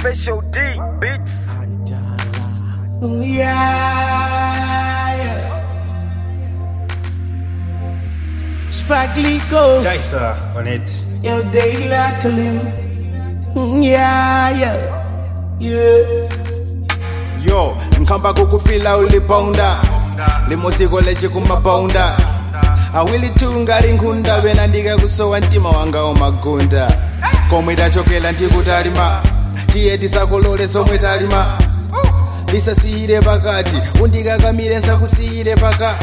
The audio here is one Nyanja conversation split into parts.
Special D Beats. Ooh, yeah, yeah. Sparkly Ghost, Jaisa on it. yo, they like him. Mm, Yeah, yeah, yeah. Yo, nkhamba kukufila uliponda limosiko leche kumaponda awilitunga rinkhunda vena ndikakusowa mtima wanga omagunda komwe tachokela ndikutalima tiye tisakolole somwe talima lisasiyire pakati undikakamire nsakusiyire paka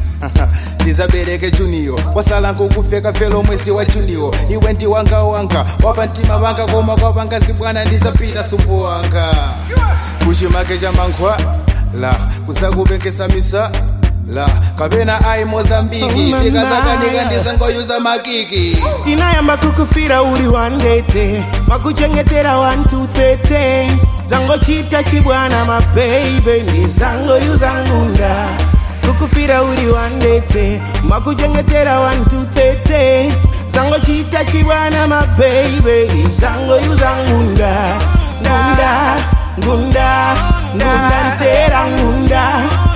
ndizabereke juniyo kwasala nkukufeka felo mwezi wa juniyo iwe ndi wanga wanga wapa mtima wanga koma kwapanga zibwana ndizapita sumbu wanga kuchimake cha mankhwa la kusakupengesa misa la kapena ayi mozambiki Oh, tikasakanika mama. ndizangoyuza makiki tinayamba kukufira uri wandete makuchengetera wantu thete zangochita chibwana mabeibe ndizangoyuza ngunda kukufira uri wandete makuchengetera wantu thete zangochita chibwana mabeibe ndizangoyuza ngunda ngunda ngunda ngunda ntera ngunda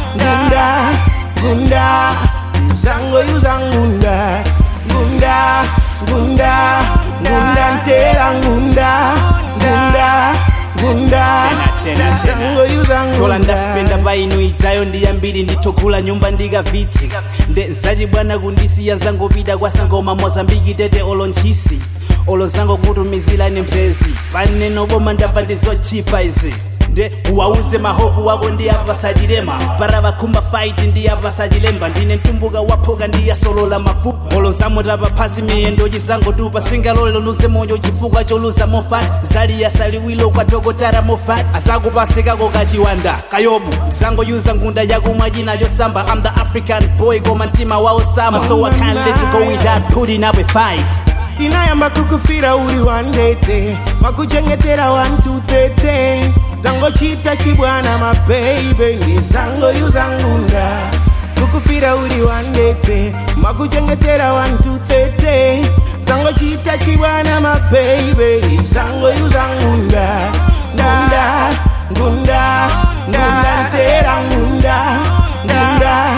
ngunda ngunda zangoyuza ngunda ngunda ngunda ngunda ntera ngunda ngunda ngunda Tena, tena, tena. zangoyuza tola ngunda ndaspenda painu idzayo ndiyambiri ndithogula nyumba ndikavitsi nde zacibwana kundisiya zangopita kwasangoma mozambiki tete olonchisi olo zangokutumizirani mphezi paneno boma ndabva ndizochipa izi nde uwauze mahopu wako ndiyapasachilema para vakhumba fight ndiyapasachilemba ndine mtumbuka waphoka ndiyasolola mafupa olo nzamutapa phasi miyendo chizangotupa singalole luze moyo chifukwa choluza mofati zaliya saliwilo kwa dokotara mofati asakupasikako kachiwanda kayobu ndizangoyuza ngunda yakumwa china chosamba i'm the african boy koma mtima wawo sama so i can't let you go without putting up a fight tinayamba kukufira uri wandete makuchengetera wantu thete zangochita chibwana mabeibe ndizangoyuza ngunda kukufira uri wandete makuchengetera wantu thete zangochita chibwana mabeibe ndizangoyuza ngunda ngunda ngunda ngunda ntera ngunda ngunda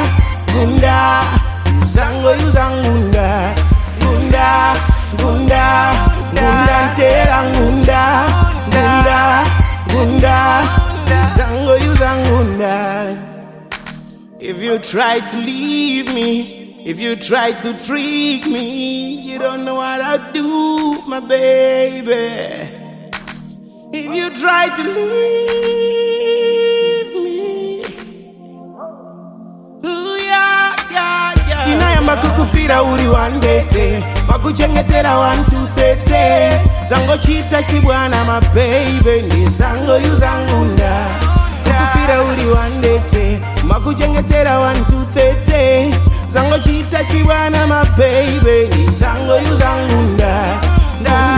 ngunda zangoyuza ngunda ngunda ngunda ngunda ntera ngunda ngunda ngunda zangoyuza ngunda if you try to leave me if you try to trick me you don't know what i'll do my baby if you try to leave me Ooh, yeah, yeah, yeah. tinayamba kukufira uri wandete makuchengetera wantu thete zangochita chibwana mabeibe ndizangoyuza ngunda kukufira uri wandete makuchengetera wantu thete zangochita chibwana mabeibe ndizangoyuza ngunda ngunda